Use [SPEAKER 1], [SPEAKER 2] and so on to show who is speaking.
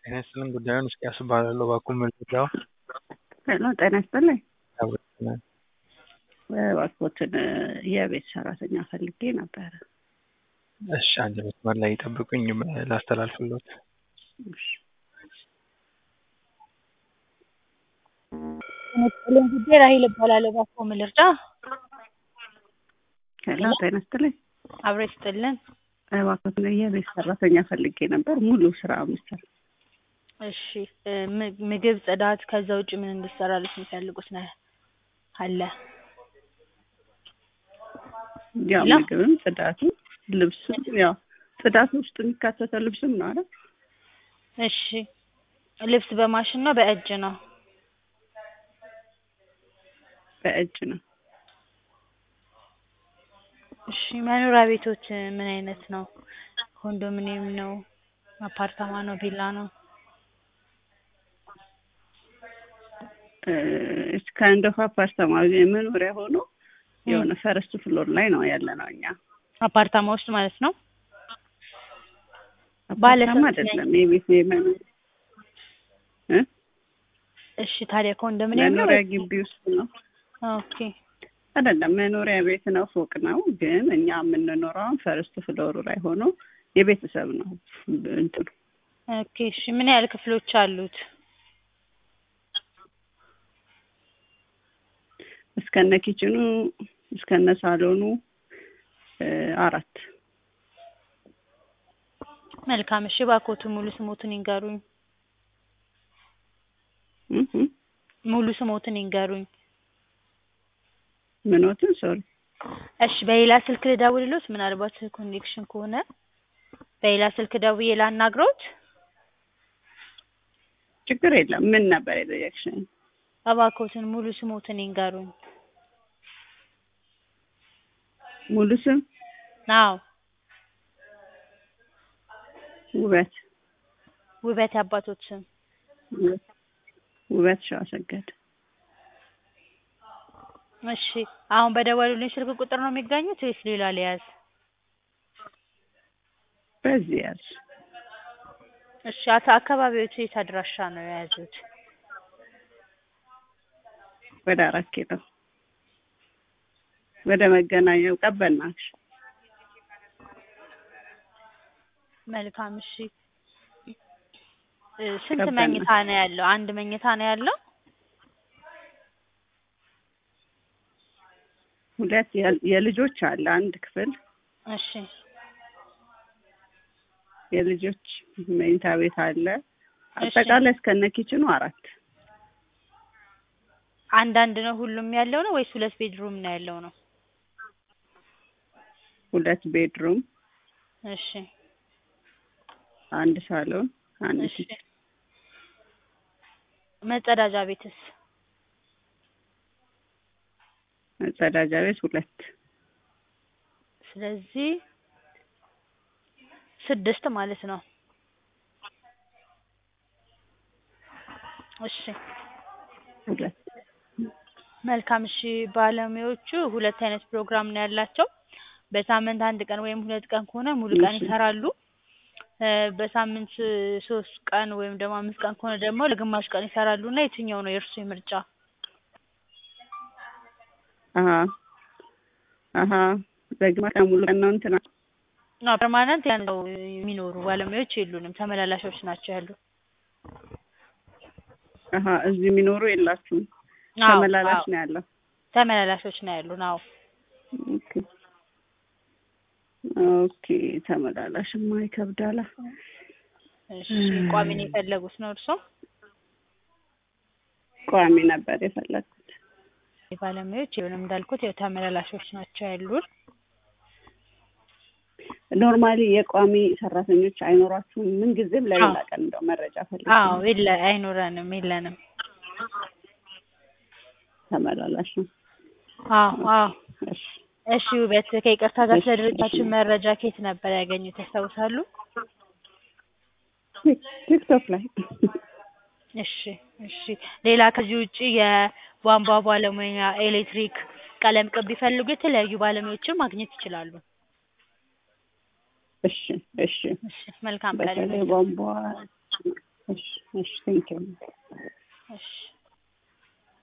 [SPEAKER 1] ጤና ይስጥልኝ ጉዳዩን እስቅያስ እባላለሁ እባክዎ መረጃው
[SPEAKER 2] ሄሎ ጤና ይስጥልኝ
[SPEAKER 1] ያወቅናል
[SPEAKER 2] እባክዎትን የቤት ሰራተኛ ፈልጌ ነበረ
[SPEAKER 1] እሺ አንድ መስመር ላይ ይጠብቁኝ ላስተላልፍልዎት
[SPEAKER 2] እሺ
[SPEAKER 3] ጤና ጉዳይ ራሄል እባላለሁ እባክዎ ምን ልርዳ
[SPEAKER 2] ሄሎ ጤና ይስጥልኝ
[SPEAKER 3] አብሮ ይስጥልን
[SPEAKER 2] እባክዎትን የቤት ሰራተኛ ፈልጌ ነበር ሙሉ ስራ የምትሰራ
[SPEAKER 3] እሺ ም- ምግብ ጽዳት ከዛ ውጭ ምን እንድትሰራልሽ የሚፈልጉት ነው አለ
[SPEAKER 2] ያው
[SPEAKER 3] ሄሎ?
[SPEAKER 2] ምግብም ጽዳትም ልብስም ያው ጽዳት ውስጥ የሚካተተው ልብስም ነው አይደል
[SPEAKER 3] እሺ ልብስ በማሽን ነው በእጅ ነው
[SPEAKER 2] በእጅ ነው
[SPEAKER 3] እሺ መኖሪያ ቤቶች ምን አይነት ነው ኮንዶሚኒየም ነው አፓርታማ ነው ቪላ ነው
[SPEAKER 2] እስከ እንደ አፓርታማ መኖሪያ ሆኖ የሆነ ፈረስት ፍሎር ላይ ነው ያለ ነው እኛ
[SPEAKER 3] አፓርታማ ውስጥ ማለት ነው ባለ
[SPEAKER 2] አፓርታማ
[SPEAKER 3] ስንት
[SPEAKER 2] አይደለም የቤት የመኖሪያ እ
[SPEAKER 3] እሺ ታዲያ ኮንዶሚኒየም ነው
[SPEAKER 2] መኖሪያ
[SPEAKER 3] ወይስ-
[SPEAKER 2] ግቢ ውስጥ ነው
[SPEAKER 3] ኦኬ
[SPEAKER 2] አይደለም መኖሪያ ቤት ነው ፎቅ ነው ግን እኛ የምንኖረው ፈርስት ፍሎሩ ላይ ሆኖ የቤተሰብ ነው እንትኑ
[SPEAKER 3] ኦኬ እሺ ምን ያህል ክፍሎች አሉት
[SPEAKER 2] እስከነ ኪችኑ እስከነ ሳሎኑ እ አራት
[SPEAKER 3] መልካም እሺ እባክዎትን ሙሉ ስሞትን ይንገሩኝ
[SPEAKER 2] እ እ
[SPEAKER 3] ሙሉ ስሞትን ይንገሩኝ
[SPEAKER 2] ምኖትን ሶሪ
[SPEAKER 3] እሺ በሌላ ስልክ ልደውልልዎት ምናልባት ኮኔክሽን ከሆነ በሌላ ስልክ ደውዬ ላናግረዎት
[SPEAKER 2] ችግር የለም ምን ነበር የጠየቅሽኝ
[SPEAKER 3] እባክዎትን ሙሉ ስሞትን ይንገሩኝ
[SPEAKER 2] ሙሉ ስም
[SPEAKER 3] አዎ
[SPEAKER 2] ውበት
[SPEAKER 3] ውበት የአባቶት ስም
[SPEAKER 2] ውበት ውበት ሸዋሰገድ
[SPEAKER 3] እሺ አሁን በደወሉልኝ ስልክ ቁጥር ነው የሚገኙት ወይስ ሌላ ልያዝ
[SPEAKER 2] በዚህ ያዝ
[SPEAKER 3] እሺ አቶ አካባቢዎት የት አድራሻ ነው የያዙት
[SPEAKER 2] ወደ አራት ኪሎ ወደ መገናኛው ቀበናሽ
[SPEAKER 3] መልካም እሺ እ ስንት
[SPEAKER 2] ገባን።
[SPEAKER 3] መኝታ ነው ያለው አንድ መኝታ ነው ያለው
[SPEAKER 2] ሁለት የል- የልጆች አለ አንድ ክፍል
[SPEAKER 3] እሺ
[SPEAKER 2] የልጆች መኝታ ቤት አለ
[SPEAKER 3] እሺ።
[SPEAKER 2] አጠቃላይ እስከነ ኪችኑ አራት
[SPEAKER 3] አንዳንድ ነው ሁሉም ያለው ነው ወይስ ሁለት ቤድሩም ነው ያለው ነው
[SPEAKER 2] ሁለት ቤድሩም
[SPEAKER 3] እሺ
[SPEAKER 2] አንድ ሳሎን አንድ
[SPEAKER 3] እሺ
[SPEAKER 2] ኪችን
[SPEAKER 3] መጸዳጃ ቤትስ
[SPEAKER 2] መጸዳጃ ቤት ሁለት
[SPEAKER 3] ስለዚህ ስድስት ማለት ነው እሺ
[SPEAKER 2] ሁለት
[SPEAKER 3] መልካም እሺ ባለሙያዎቹ ሁለት አይነት ፕሮግራም ነው ያላቸው በሳምንት አንድ ቀን ወይም ሁለት ቀን ከሆነ ሙሉ ቀን
[SPEAKER 2] እሺ።
[SPEAKER 3] ይሰራሉ እ በሳምንት ሶስት ቀን ወይም ደግሞ አምስት ቀን ከሆነ ደግሞ ለግማሽ ቀን ይሰራሉ እና የትኛው ነው የእርሱ ምርጫ
[SPEAKER 2] አሀ አሀ በግማሽ ቀን ሙሉ ቀን ነው እንትና
[SPEAKER 3] ነው ፐርማነንት ያለው የሚኖሩ ባለሙያዎች የሉንም ተመላላሾች ናቸው ያሉ
[SPEAKER 2] አሀ እዚህ የሚኖሩ የላችሁም
[SPEAKER 3] አዎ
[SPEAKER 2] ተመላላሽ
[SPEAKER 3] አዎ
[SPEAKER 2] ነው ያለው
[SPEAKER 3] ተመላላሾች ነው ያሉን አዎ
[SPEAKER 2] ኦኬ ኦኬ ተመላላሽማ ይከብዳላ
[SPEAKER 3] እሺ ቋሚ ነው የፈለጉት ነው እርሶ
[SPEAKER 2] ቋሚ ነበር የፈለግኩት
[SPEAKER 3] ባለሙያዎች የሉንም እንዳልኩት ያው ተመላላሾች ናቸው ያሉን
[SPEAKER 2] ኖርማሊ የቋሚ ሰራተኞች አይኖራችሁም ምን ጊዜም ለሌላ
[SPEAKER 3] አዎ።
[SPEAKER 2] ቀን እንደው መረጃ ፈልጌ
[SPEAKER 3] አዎ
[SPEAKER 2] ነው።
[SPEAKER 3] የለ አይኖረንም የለንም
[SPEAKER 2] ተመላላሽ ነው
[SPEAKER 3] አዎ አዎ
[SPEAKER 2] እሺ
[SPEAKER 3] እሺ ውበት ከይቅርታ ጋር ስለ
[SPEAKER 2] እሺ፣
[SPEAKER 3] ድርጅታችን
[SPEAKER 2] እሺ።
[SPEAKER 3] መረጃ ከየት ነበር ያገኙት ያስታውሳሉ
[SPEAKER 2] ቲክ- ቲክቶክ ላይ
[SPEAKER 3] እሺ እሺ ሌላ ከዚህ ውጪ የቧንቧ ባለሙያ ኤሌክትሪክ ቀለም ቅብ ቢፈልጉ የተለያዩ ባለሙያዎችን ማግኘት ይችላሉ
[SPEAKER 2] እሺ እሺ
[SPEAKER 3] እሺ መልካም ቀን
[SPEAKER 2] በተለይ
[SPEAKER 3] ይሁንልዎት
[SPEAKER 2] ቧንቧ እሺ እሺ ቴንኪው